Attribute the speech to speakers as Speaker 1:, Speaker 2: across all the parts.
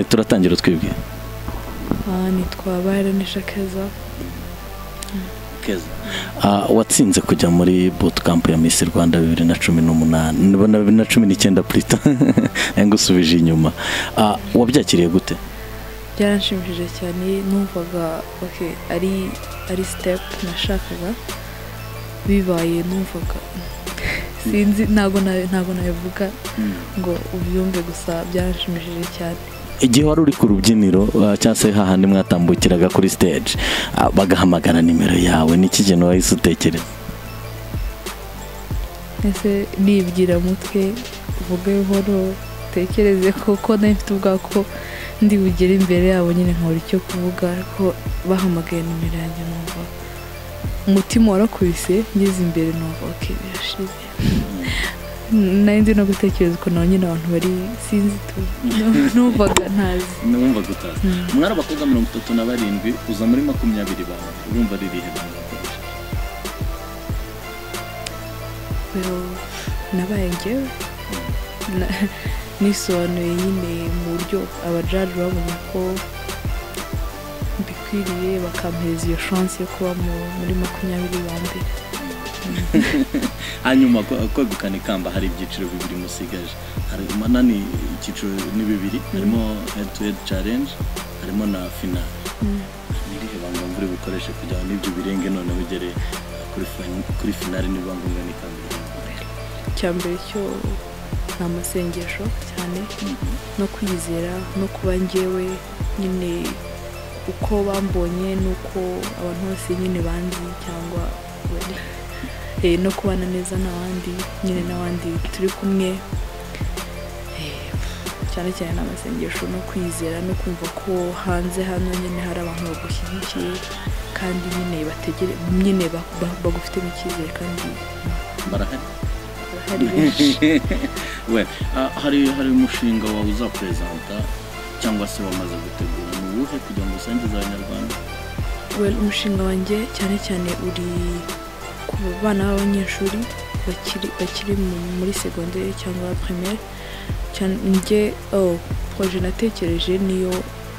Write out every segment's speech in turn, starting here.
Speaker 1: turatangira twebwe
Speaker 2: ntitwabahera n'ishakeza
Speaker 1: keza watsinze kujya muri bootcamp ya Miss rwanda bibiri na cumi n'umunani na bibiri na cumi n'icyenda purita ngusubije inyuma Ah, wabyakiriye gute
Speaker 2: byaranshimishije cyane numvaga oke ari ari sitepu nashakaga bibaye numvaga sinzi ntabwo na- ntabwo nabivuga ngo ubyumve gusa byaranshimishije cyane
Speaker 1: igihe wari uri ku rubyiniro ah, cyangwa se hahandi mwatambukiraga kuri stage ah, bagahamagara nimero yawe n'iki kintu wahise utekereza
Speaker 2: ese nibwira mutwe uvuge buhoro utekereze kuko nari mfite ubwoba ko ndi bugere imbere yabo nyine nkabura icyo kuvuga ariko bahamagaye nimero yanjye numva umutima warakubise ngeze imbere numva ok birashize nari nzi no gutekereza ukuntu abo nyine abantu bari sinzi tu numvaga ntazi
Speaker 1: numva gutaza
Speaker 2: Mm.
Speaker 1: umwari abakobwa mirongo itatu na barindwi uza muri makumyabiri bawe urumva ririhe banga wakoresha?
Speaker 2: pero nabaye njyewe Na- nisobanuye nyine mu buryo abajaji babonye ko mbikwiriye bakampereza iyo chance yo kuba mu- muri makumyabiri ba mbere
Speaker 1: hanyuma ko- kwegukana ikamba hari ibyiciro bibiri musigaje hari manani icyiciro ni bibiri harimo head to head challenge harimo na final ni irihe banga mvura bukoreshe kugira ngo n'ibyo birenge noneho ugere kuri fin- kuri finale niba ngombwa n'ikamba ry'igihugu.
Speaker 2: icya mbere cyo ni amasengesho cyane no kwizera no kuba njyewe nyine uko bambonye n'uko abantu bose nyine banzi cyangwa bari Eh, no kubana neza n'abandi nyine n'abandi turi kumwe Eh, cyane cyane n'amasengesho no kwizera no kumva ko hanze hano nyine hari abantu bagushyigikiye kandi nyine bategere nyine ba- ba- bagufitemo icyizere kandi
Speaker 1: barahari
Speaker 2: hari benshi
Speaker 1: we ah, hari hari umushinga wawe uzaperezanta cyangwa se wamaze gutegura ni uwuhe kugira ngo usangize abanyarwanda
Speaker 2: Well, umushinga wanjye cyane cyane uri ku bana b'abanyeshuri bakiri bakiri mu- muri segonderi cyangwa primaire cyane njye oh, proje natekereje niyo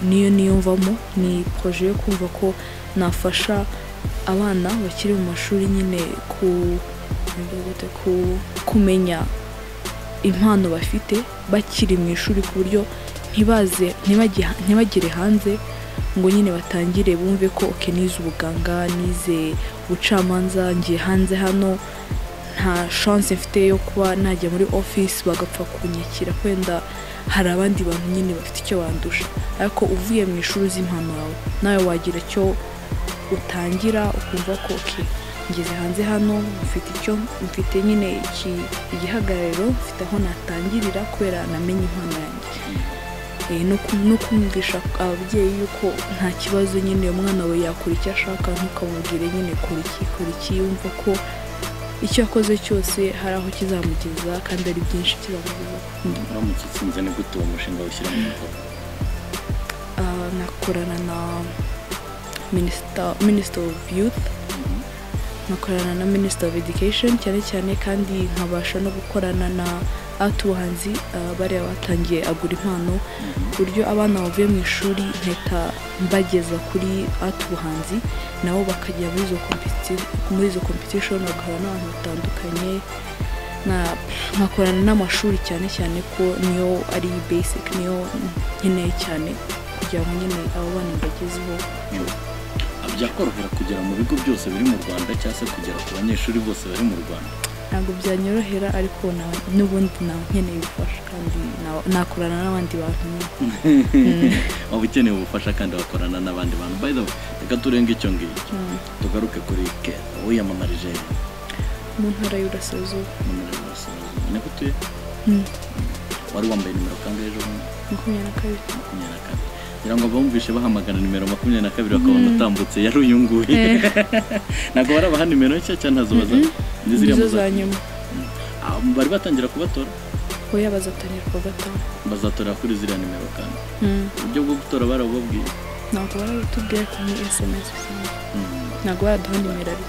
Speaker 2: niyo niyo mvamo ni proje yo kumva ko nafasha abana bakiri mu mashuri nyine ku nibyo gute, ku- kumenya impano bafite bakiri mu ishuri ku buryo ntibaze ntibajye- ntibagere hanze ngo nyine batangire bumve ko oke nize ubuganga nize ubucamanza ngiye hanze hano nta chance mfite yo kuba najya muri office bagapfa kunyakira wenda hari abandi bantu nyine bafite icyo bandusha ariko uvuye mu ishuri uzi impano yawe nawe wagira icyo utangira ukumva ko oke ngeze hanze hano mfite icyo mfite nyine iki- igihagarariro mfite aho natangirira kubera namenye impano yanjye Eh, no ku- no kumvisha ababyeyi yuko nta kibazo nyine umwana wawe yakora icyo ashaka ntukamubwire nyine kora iki kora iki yumva ko icyo yakoze cyose hari aho kizamugeza kandi ari byinshi kizamugeza
Speaker 1: uramutse utsinze ni gute uwo mushinga ushyira mu bikorwa
Speaker 2: Ah, nakorana na Minister- minisita ofu yuti nkakorana na minisita ofu edikesheni cyane cyane kandi nkabasha no gukorana na atubuhanzi bariya batangiye agura impano ku buryo abana bavuye mu ishuri mpita mbageza kuri atubuhanzi nabo bakajya muri izo competi- muri izo kompetishoni bagahura n'abantu batandukanye na- nkakorana n'amashuri cyane cyane ko niyo ari basic niyo nkeneye cyane kugira ngo nyine abo bana mbagezeho
Speaker 1: byakorohera kugera mu bigo byose biri mu rwanda cyangwa se kugera ku banyeshuri bose bari mu rwanda
Speaker 2: ntabwo byanyorohera ariko na- n'ubundi naba nkeneye ubufasha kandi na- nakorana n'abandi bantu
Speaker 1: waba ukeneye ubufasha kandi bakorana n'abandi bantu by the way reka turenge icyo ngicyo
Speaker 2: Mm.
Speaker 1: tugaruke kuri ke wiyamamarije
Speaker 2: mu ntara y'uburasirazuba
Speaker 1: mu ntara y'Uburasirazuba. ni gute
Speaker 2: Mm.
Speaker 1: wari wambaye nimero kangahe ejo bundi
Speaker 2: makumyabiri na kabiri
Speaker 1: makumyabiri na kabiri kugira ngo abumvishe bahamagara nimero makumyabiri na kabiri bakabona utambutse yari uyu nguyu ntabwo barabaha nimero nshya cyangwa ntazo bazana Ni ziriya
Speaker 2: nizo
Speaker 1: muza-
Speaker 2: za nyuma
Speaker 1: Ah, bari batangira kubatora
Speaker 2: oya bazatangira kuwa gatanu
Speaker 1: bazatorera kuri ziriya nimero kandi uburyo bwo gutora barabubabwiye
Speaker 2: ntabwo barabitubwira ko ni sms usanga ntabwo baraduha nimero ari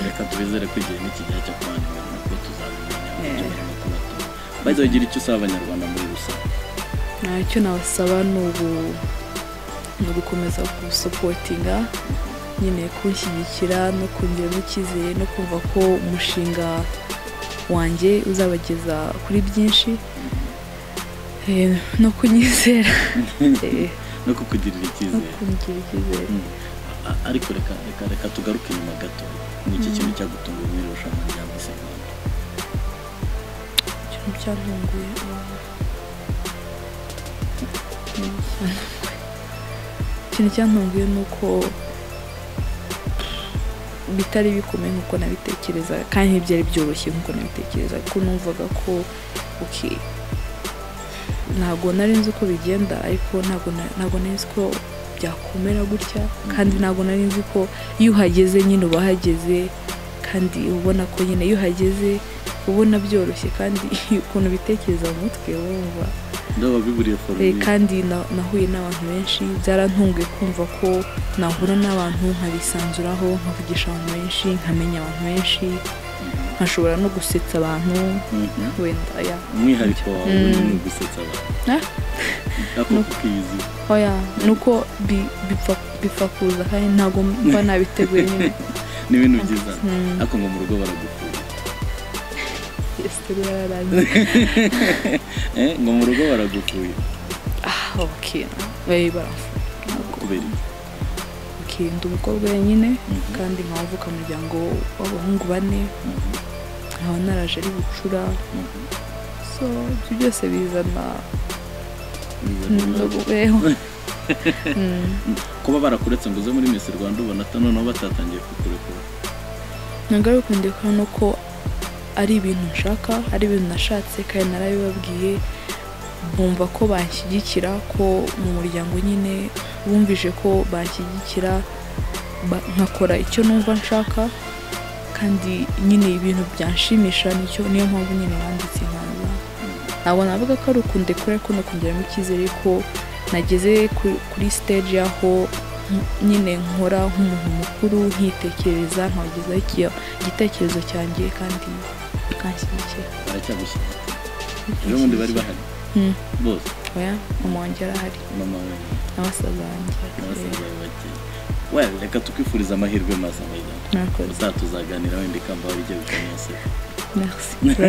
Speaker 1: reka twizere ko igihe n'ikigihe cyo kubandikana nabwo tuzabimenya uburyo
Speaker 2: Yeah.
Speaker 1: barimo kubatora bazagira icyo usaba abanyarwanda muri rusange
Speaker 2: ntacyo nabasaba ni ubu ni ugukomeza gusopotinga nyine kunshyigikira no kongeramo icyizere no kumva ko umushinga wanjye uzabageza kuri byinshi Eh, no kunyizera Eh,
Speaker 1: no kukugirira
Speaker 2: no
Speaker 1: icyizere
Speaker 2: kungirira icyizere
Speaker 1: Mm. A- ariko reka reka reka tugaruke nyuma gato ni iki kintu cyagutunguye muri iri rushanwa rya Miss Rwanda
Speaker 2: ikintu cyatunguye abantu ikintu cyantunguye ni uko bitari bikomeye nk'uko nabitekerezaga kandi ntibyari byoroshye nk'uko nabitekerezaga ko numvaga ko uki ntabwo nari nzi uko bigenda ariko ntabwo na- ntabwo nari nzi ko byakomera gutya kandi ntabwo nari nzi ko iyo uhageze nyine uba uhageze kandi uba ubona ko nyine iyo uhageze uba ubona byoroshye kandi ukuntu ubitekereza mu mutwe uba wumva
Speaker 1: ndaba biburiye
Speaker 2: Eh,
Speaker 1: foromire
Speaker 2: kandi na- nahuye n'abantu benshi byarantunguye kumva ko nahura n'abantu nkabisanzuraho nkavugisha abantu benshi nkamenya abantu benshi nkashobora no gusetsa abantu
Speaker 1: Mhm.
Speaker 2: wenda ya
Speaker 1: umwihariko wawe
Speaker 2: Mm.
Speaker 1: ni gusetsa abantu
Speaker 2: Ah,
Speaker 1: ako
Speaker 2: No.
Speaker 1: kukizi
Speaker 2: oya ni uko bi- bipfa bipfa kuza kandi ntabwo mba nabiteguye nyine
Speaker 1: ni ibintu byiza
Speaker 2: Mm.
Speaker 1: ariko ngo mu rugo baragufuha
Speaker 2: esitori yararangiye
Speaker 1: Eh, ngo mu rugo baragufuye
Speaker 2: ah ok bayi barafu
Speaker 1: kubera iki
Speaker 2: ok ndi umukobwa wenyine
Speaker 1: Mhm.
Speaker 2: kandi nkaba mvuka mu muryango w'abahungu bane
Speaker 1: Mhm.
Speaker 2: nkaba naraje ari bucura
Speaker 1: Mhm.
Speaker 2: so ibyo byose bizana
Speaker 1: Bizana
Speaker 2: no
Speaker 1: ibibazo.
Speaker 2: kubeho Mm.
Speaker 1: kuba barakuretse ngo uze muri Miss Rwanda ubona ata noneho batatangiye kukurekura
Speaker 2: ntabwo ari ukunda kubona ko ari ibintu nshaka ari ibintu nashatse kandi narabibabwiye bumva ko banshyigikira ko mu muryango nyine bumvije ko banshyigikira ba- nkakora icyo numva nshaka kandi nyine ibintu byanshimisha nicyo niyo mpamvu nyine banditse nkaza ntabwo navuga ko ari ukundekura ariko ni ukongeramo icyizere ko nageze ku- kuri stage aho nk- nyine nkora nk'umuntu mukuru nkitekereza nkagezaho iki- igitekerezo cyanjye kandi bikanshyigikira
Speaker 1: baracyagushyira ejo bundi bari bahari
Speaker 2: Mm,
Speaker 1: bose
Speaker 2: oya mama wanjye arahari
Speaker 1: mama we
Speaker 2: n'abasaza banjye
Speaker 1: n'abasaza bawe bake we reka tukifuriza amahirwe masa bayida
Speaker 2: murakoze
Speaker 1: ubutaha tuzaganira wenda ikamba wari igiye gukomeza
Speaker 2: merci